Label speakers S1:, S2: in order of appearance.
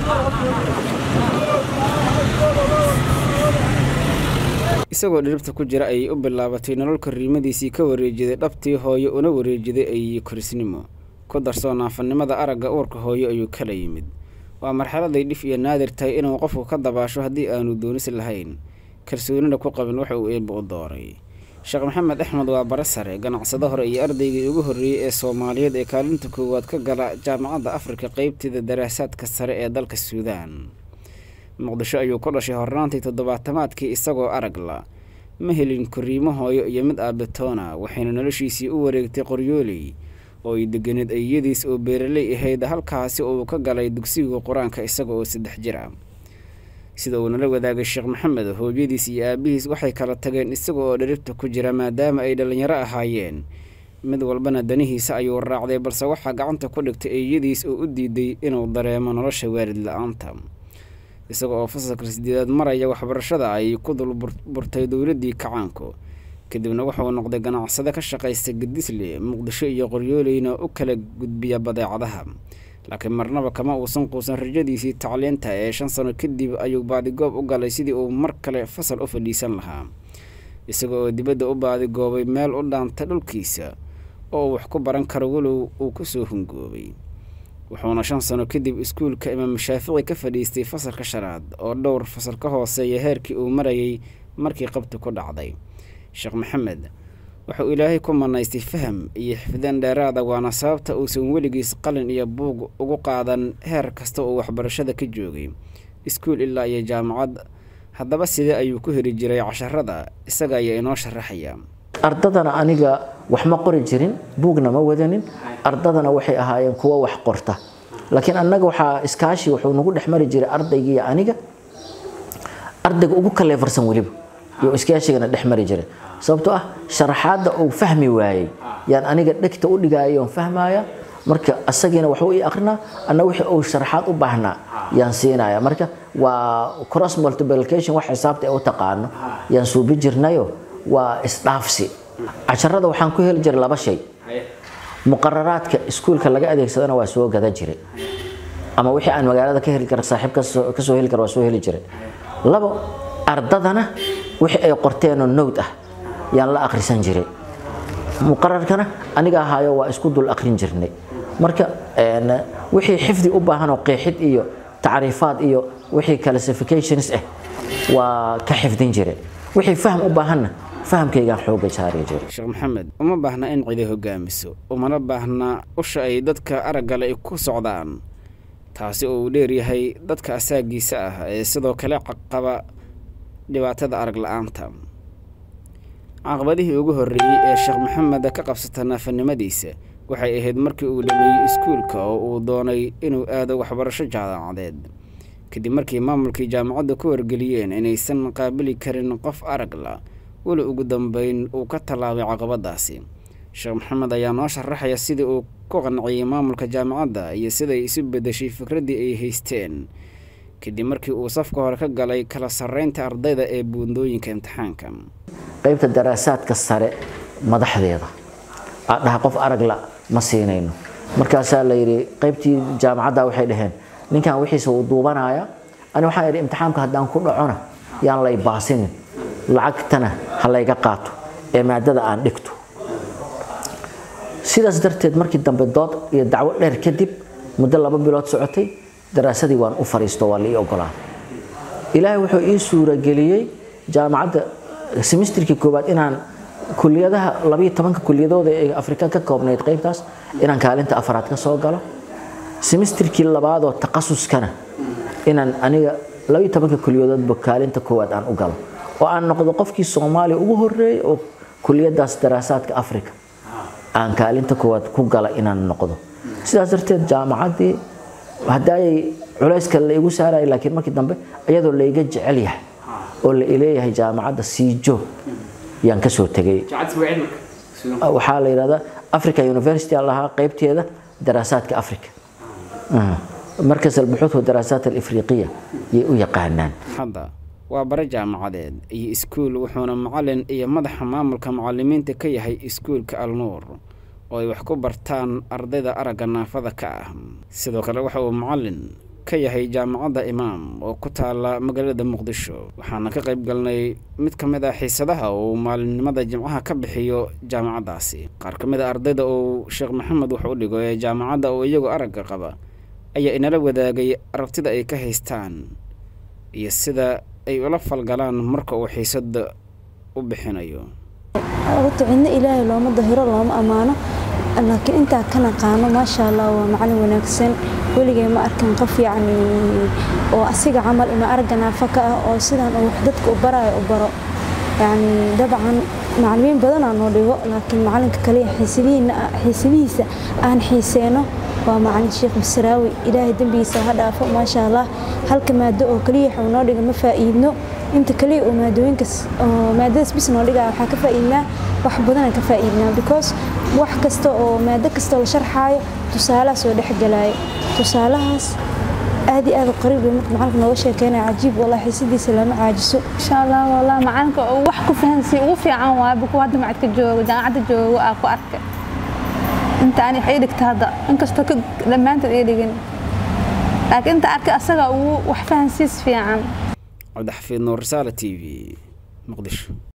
S1: isagoo dhiribta ku jira ayay u bilaabatay nolol korriimadiisii ka wareejiday dhabtii hooyo una wareejiday ay korisnimo ku darsoo naafanimada aragga uurka hooyo ayuu kala yimid waa marxaladay dhif iyo naadir tahay inuu qofku ka dabaasho haddii aanu doonis lahayn kalsoonina ku qabin waxa uu eebba u dooray sheekh maxamed axmed waa bare sare ganacsado hore iyo ardaygii ugu horreeyey ee soomaaliyeed ee kaalinta koowaad ka gala jaamacadda afrika qeybteeda daraasaadka sare ee dalka suudaan muqdisho ayuu ku dhashay hornaantii toddobaatamaadkii isagoo aragla ma helin korriimo hooyo iyo mid aabetoona waxayna noloshiisii u wareegtay qoryooley oo ay deganeed ayadiis oo beeraley ahayd halkaasi uu ka galay dugsiga qur-aanka isaga oo saddex jir ah sida uu nala wadaagay sheekh maxamed hooyadiis iyo aabihiis waxay kala tageen isaga oo dharibta ku jira maadaama ay dhallinyaro ahaayeen mid walbana danihiisa ayuu raacday balse waxaa gacanta ku dhigtay eeyadiis oo u diiday inuu dareemo nolosha waalid la-aanta isaga oo fasalka sideedaad maraya waxbarashada ay ku dul burtay dowladdii kacaanku kadibna wuxuu noqday ganacsade ka shaqaysta gadisle muqdisho iyo qoryooleyna u kala gudbiya badeecadaha laakiin marnaba kama uusan quusan rajadiisii tacliinta ee shan sano kadib ayuu baadigoob u galay sidii uu mar kale fasal u fadhiisan lahaa isaga oo dibadda u baadigoobay meel u dhaanta dhulkiisa oo uu wax ku baran karo walow uu ku soo hungoobay wuxuuna shan sano kadib iskuulka imaam shaafici ka fadhiistay fasalka shanaad oo dhowr fasal ka hooseeya heerkii uu marayay markii qabti ku dhacday sheekh maxamed wuxuu ilaahay ku manaystay faham iyo xifdaan dheeraada waana sababta uusan weligiis qalin iyo buug ugu qaadan heer kasta oo waxbarashada ka joogay iskuul ilaa iyo jaamacad haddaba sidee ayuu ku heli jiray casharada isaga ayaa inoo sharaxaya
S2: ardadana aniga wax ma qori jirin buugna ma wadanin ardadana waxay ahaayeen kuwo wax qorta laakiin annaga waxaa iskaashi wuxuu nagu dhex mari jiray ardaygiiyo aniga ardayga ugu kaleefarsan weliba iyo iskaashigana dhex mari jiray sababtoo ah sharaxaadda uu fahmi waayey yaan aniga dhegta u dhigaayo oon fahmaya marka asagiina waxuu ii akrinaa anna wixii uu sharaxaad u baahnaa yaan siinaya marka waa cross multiplication wax xisaabta ee u taqaano yaan suubi jirnayo waa isdhaafsi casharada waxaan ku heli jiray laba shay muqararaadka iskuulka laga adeegsadana waa soo gada jiray ama wixii aan magaalada ka heli kara saaxiib kasoo heli kara waa soo heli jiray labo ardadana wixii ay qorteenoo nowd ah yaan la akhrisan jiray muqararkana aniga ahaayo waa isku dul akhrin jirnay marka wixii xifdi u baahan oo qeexid iyo tacriifaad iyo wixii classifications ah waa ka xifdin jiray wixii fahm u baahanna fahamkaygaan xooga saari jiray
S1: sheekh maxamed uma baahna in cidi hogaamiso umana baahna usha ay dadka araggale ay ku socdaan taasi oo uu dheeryahay dadka asaagiisa ah ee sidoo kale qaba dhibaatada arag la-aanta caqabadihii ugu horreeyey ee sheekh maxamed ka qabsata naafanimadiisa waxay ahayd markii uu dhameeyey iskuulka oo uu doonay inuu aado waxbarasho jaamacadeed kadib markii maamulkii jaamacadda ku wargeliyeen inaysan qaabili karin qof aragla weli ugu dambeyn uu ka tallaabay caqabadaasi sheekh maxamed ayaa noo sharaxaya sidii uu ku qanciyey maamulka jaamacadda iyo siday isu beddeshay fikraddii ay haysteen kadib markii uu safka hore ka galay kala sarreynta ardayda ee buundooyinka imtixaanka
S2: qaybta daraasaadka sare madaxdeeda aad dhaha qof aragla ma siinayno markaasaa la yidhi qaybtii jaamacadda waxay dhaheen ninkan wixiisa uu duubanaya ani waxaan idhi imtixaamka haddaan ku dhacona yaan lay baasinin lacagtana ha layga qaato ee maadada aan dhigto sidaas darteed markii dambe dood iyo dacwo dheer kadib muddo laba bilood socotay daraasadii waan u fariisto waa la ii ogolaaday ilaahay wuxuu ii suurageliyey jaamacadda semesterkii koowaad inaan kuliyadaha labayo tobanka kuliyadooda ee afrika ka koobnayd qaybtaas inaan kaalinta afraad ka soo galo semesterkii labaadoo takhasuskana inaan aniga labayo tobanka kuliyadoodba kaalinta koowaad aan u galo oo aan noqdo qofkii soomaaliya ugu horeeyey oo kuliyadaas daraasaadka afrika aan kaalinta koowaad ku gala inaan noqdo sidaas darteed jaamacaddii haddaayay culayska la igu saaraya laakiin markii dambe iyadoo layga jecel yahay oo la ileeyahay jaamacadda siijo yaan kasoo tegay waxaa la yidhahdaa africa university aan lahaa qaybteeda daraasaadka africa markas albuxuuth wa daraasaat alifriqiya yay u yaqaanaan
S1: hadda waa bare jaamacadeed iyo iskuul wuxuuna macalin iyo madaxa maamulka macalimiinta ka yahay iskuulka alnuur oo ay wax ku bartaan ardayda aragga naafada ka ah sidoo kale waxa uu macalin ka yahay jaamacadda imaam oo ku taala magaalada muqdisho waxaana ka qayb galnay mid ka mid ah xiisadaha uu maalinimada jimcaha ka bixiyo jaamacaddaasi qaar ka mid a ardayda uu sheekh maxamed wax u dhigo ee jaamacadda oo iyagu aragga qaba ayaa inala wadaagay aragtida ay ka haystaan iyo sida ay ula falgalaan marka uu xiisada u bixinayo
S3: horta cidna ilaahay looma dahiro looma ammaano laakiin intaa ka naqaano maasha allah waa macalin wanaagsan weligay ma arkan qof yacni oo asiga camal ima aragga naafa ka ah oo sidan uu wax dadka u baraayo u baro yacni dabcan macalimiin badanaa noo dhigo laakiin macalinka kaliya xiisadihiisa aan xiiseyno waa macalin sheekh masraawi ilaahay dembigiisa ha dhaafo maasha allah halka maado oo kaliya waxuu noo dhiga ma faa'iidno inta kaliya oo maadooyinkas oo maadadaas bis noo dhigaa waxaa ka faa'iidnaa wax badanaan ka faa'iidnaa because wax kasta oo maado kasta oo la sharxaayo tusaalaha soo dhexgalaayo tusaalahaas aad iyo aad u qariib bay marka macalinka nooga sheekeynaya cajiib wallah xiisadiisa lama caajiso
S4: insha allah wallah macalinka wax ku fahansiin ugu fiican waa buku hadda macadka joogo jaamacadda joogo aa ku arkay inta ani waxay dhigta hadda inkastoo ka dhammaantood ay dhigin laakiin inta arkay asaga ugu wax fahansiis fiican
S1: cabdixafiid nuur risaala t v muqdisho